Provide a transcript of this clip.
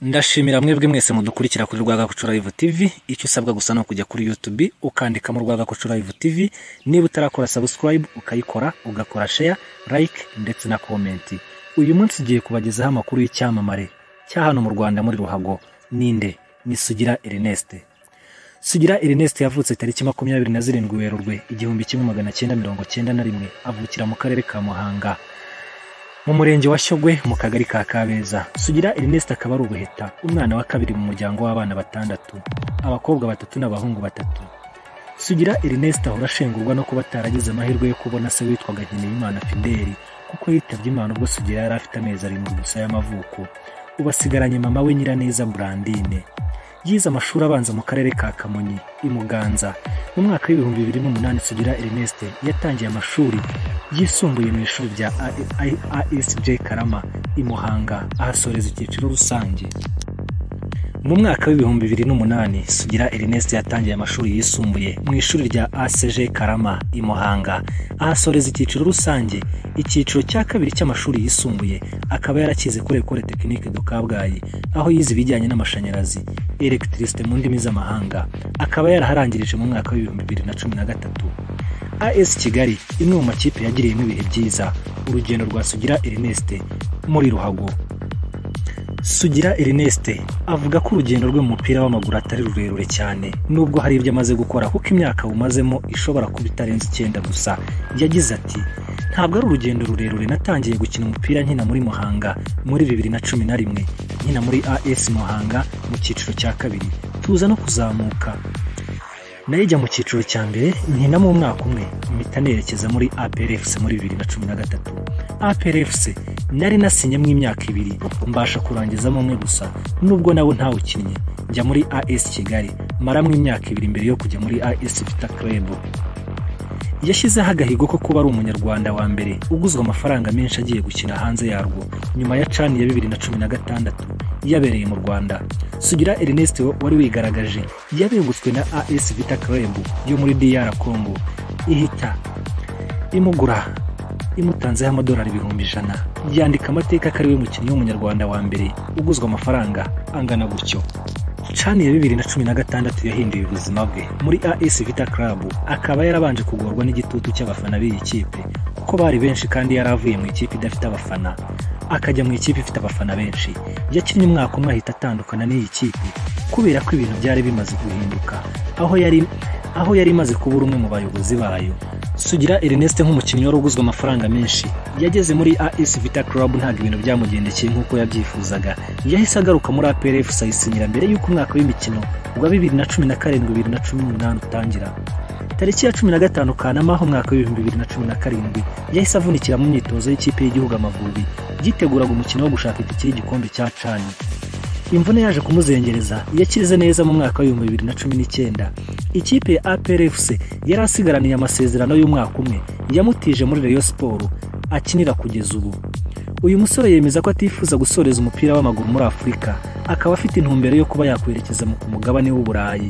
ndashimira mwebwe mwese mudukurikira kuri Rwagakoco Live TV icyo usabwa gusa ni ukujya kuri YouTube ukandikamo Rwagakoco Live TV niba utarakora subscribe ukayikora ugakora share like ndetse na comment uyu munsi ugiye kubagezaho amakuru y'icyamamare cya hano mu Rwanda muri Ruhago ninde ni Sugira Ernest Sugira Ernest yavutse tariki makumyabiri na zirindwi Werurwe igihumbi kimwe magana cyenda mirongo cyenda na rimwe avukira mu karere ka Muhanga mu murenge wa Shyogwe mu kagari ka Kabeza Sugira Ernest akaba ari ubuheta umwana wa kabiri mu muryango w'abana batandatu abakobwa batatu n'abahungu batatu Sugira Ernest ahora ashengurwa no kuba ataragize amahirwe yo kubona se witwaga Nkeneyimana Fideli kuko yitabye Imana ubwo Sugira yari afite amezi arindwi gusa y'amavuko ubu asigaranye mama we Nyiraneza Brandine yize amashuri abanza mu karere ka Kamonyi i Muganza mu mwaka w'ibihumbi bibiri n'umunani Sugira Ernest yatangiye amashuri yisumbuye mu ishuri rya ASJ Karama i Muhanga ahasoreza icyiciro rusange mu mwaka w'ibihumbi bibiri n'umunani Sugira Ernest yatangiye amashuri yisumbuye mu ishuri rya ACG Karama i Muhanga ahasoreza icyiciro rusange icyiciro cya kabiri cy'amashuri yisumbuye akaba yarakize kuri Ecole Technique de Kabgayi aho yize ibijyanye n'amashanyarazi electricité mu ndimi z'amahanga akaba yaraharangirije mu mwaka w'ibihumbi bibiri na cumi na gatatu AS Kigali imwe mu makipe yagiriyemo ibihe byiza urugendo rwa Sugira Ernest muri Ruhago Sugira Ernest avuga ko urugendo rwe mu mupira w'amaguru atari rurerure cyane nubwo hari ibyo amaze gukora kuko imyaka awumazemo ishobora kuba itarenze icyenda gusa yagize ati ntabwo ari urugendo rurerure natangiye gukina umupira nkina muri Muhanga muri bibiri na cumi na rimwe nkina muri AS Muhanga mu cyiciro cya kabiri tuza no kuzamuka najya mu cyiciro cya mbere nkinamo umwaka umwe mpita nerekeza muri APRFC muri bibiri na cumi na gatatu APRFC nari nasinyemo imyaka ibiri mbasha kurangizamo umwe gusa nubwo nawe ntawukinnye njya muri AS Kigali maramo imyaka ibiri mbere yo kujya muri AS Vita Club yashyizeho agahigo ko kuba ari umunyarwanda wa mbere uguzwa amafaranga menshi agiye gukina hanze yarwo nyuma ya cani ya bibiri na cumi na gatandatu yabereye mu rwanda sugira ernest wari wigaragaje yabengutswe na as vita club yo muri dr congo ihita imugura imutanzeho amadolari ibihumbi ijana yandika amateka ko ari we mukinnyi w'umunyarwanda wa mbere uguzwa amafaranga angana gutyo cani ya bibiri na cumi na gatandatu yahinduye ubuzima bwe muri AS Vita Club akaba yarabanje kugorwa n'igitutu cy'abafana b'iyi kipe kuko bari benshi kandi yari avuye mu ikipe idafite abafana akajya mu ikipe ifite abafana benshi yakinnye umwaka umwe ahita atandukana n'iyi kipe kubera ko ibintu byari bimaze guhinduka aho yari aho yari imaze kubura umwe mu bayobozi bayo Sugira Ernest nk'umukinnyi wari uguzwe amafaranga menshi yageze muri AS Vita Club ntabwo ibintu byamugendekeye nk'uko yabyifuzaga yahise agaruka muri APRF sayisinyira mbere y'uko umwaka w'imikino wa bibiri na cumi na karindwi bibiri na cumi n'umunani utangira tariki ya cumi na gatanu kanama ho mwaka w'ibihumbi bibiri na cumi na karindwi yahise avunikira mu myitozo y'ikipe y'igihugu amavubi yiteguraga umukino wo gushaka itike y'igikombe cya cani imvune yaje kumuzengereza yakirize neza mu mwaka w'ibihumbi bibiri na cumi n'icyenda ikipe ya APRFC yari asigaraniye amasezerano y'umwaka umwe yamutije muri Rayon Sport akinira kugeza ubu uyu musore yemeza ko atifuza gusoreza umupira w'amaguru muri Afurika akaba afite intumbero yo kuba yakwerekeza mu mugabane w'Uburayi